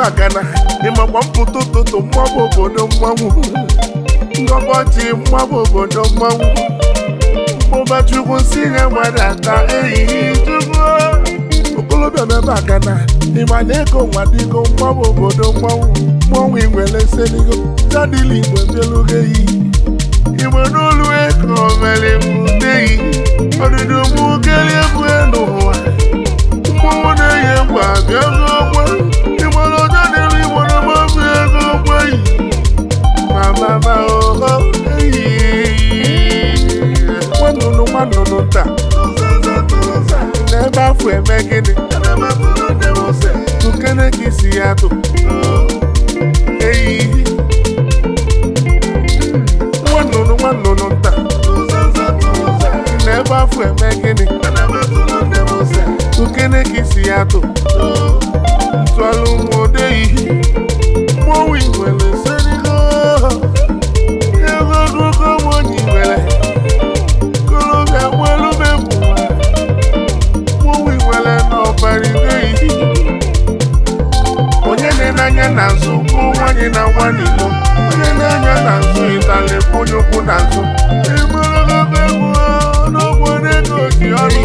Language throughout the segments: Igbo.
agana ịmakwa mpụta ụtụtụ mmabụ obodo mmanwụ ngọbọchị mmabụ obodo mmanwụ mmụba chukwu si nye mmadụ aka ehihie chukwu okolobịa mebe agana ịma na ego nwadịgo mmabụ obodo mmanwụ mmanwụ igwele seligo jadili igwe bielugo eyi igbe n'olu ego mere mbuteyi ọdịdị mụ kelie egwu n'ụwa mmanwụ na-eyi egwu abịa ego ogbe ịgbara ọjọ dịrị igbo na mmabi ego ogbe yi mamama oho eyi nwanụnụ nwanụnụ nta n'ebe afọ eme gịnị tukene ka isi ya tụ eyi nwanụnụ nwanụnụ nta n'ebe afọ eme gịnị tukene ka isi ya tụ ntụalụ nwodeyi mmọnwụ igwele serigo ego ogologo nwanyị igwele kolobịa nwelube bụwa mmọnwụ igwele n'ọbara ideyi onye na-enanya na nzu bụ nwanyị na nwa n'ilo onye na-anya na nzu ịtali bụ onye ukwu na nzu ịgbaragogo egwu n'obodo ego ji ọrụ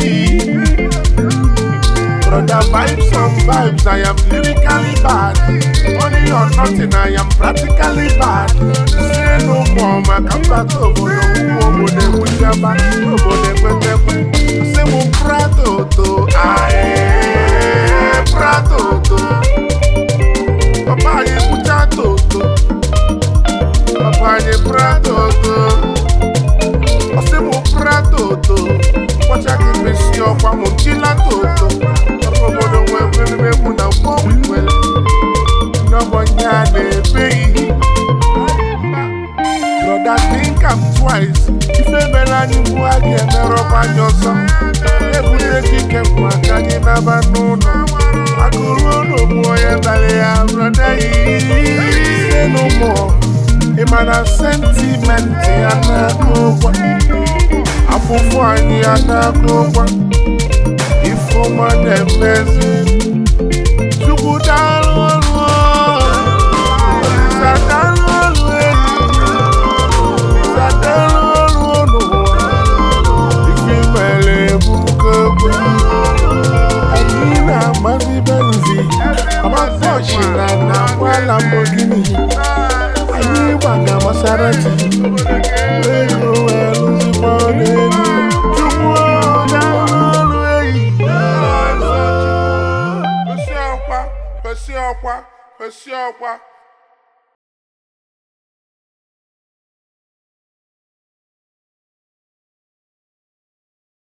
Brother vibes on vibes, I am lyrically bad. Money or nothing, I am practically bad. Say no more, my combat over the woman, whichever, over the Say mo prato to, aye, prato to. Papa, ye muchacho to. Papa, ye prato to. Say mo prato to. Wacha que me si ọkwa mo chila toto. Obodo nwe nwere egwu na mmọnwụ nwere. N'ọgbọnye a na-ebe ihe. Brother think am twice. Ife mere anyị mgbu a ga-emerọkwa anyị ọzọ. Ebute ekike bụ aka anyị naba n'ụlọ. Akụrụ ụlọ bụ onye dara ya brọda yi. Say no more. Ị ma na sentimenti ya na-akụ ụgwọ. afụfụ anyị adakụkwa ifeọma na-emezi chukwu daalụ ọrụ Olisa daalụ ọrụ enyi Olisa daalụ ọrụ n'ụwa ife mere ebuka egbe anyị na-agbazi benzi agbazọchi na na agba Lamborghini anyị gbaga Maserati ego wee lụzikwa n'elu chukwu daalụ ọrụ enyi kwesị ọkwa kwesị ọkwa kwesị ọkwa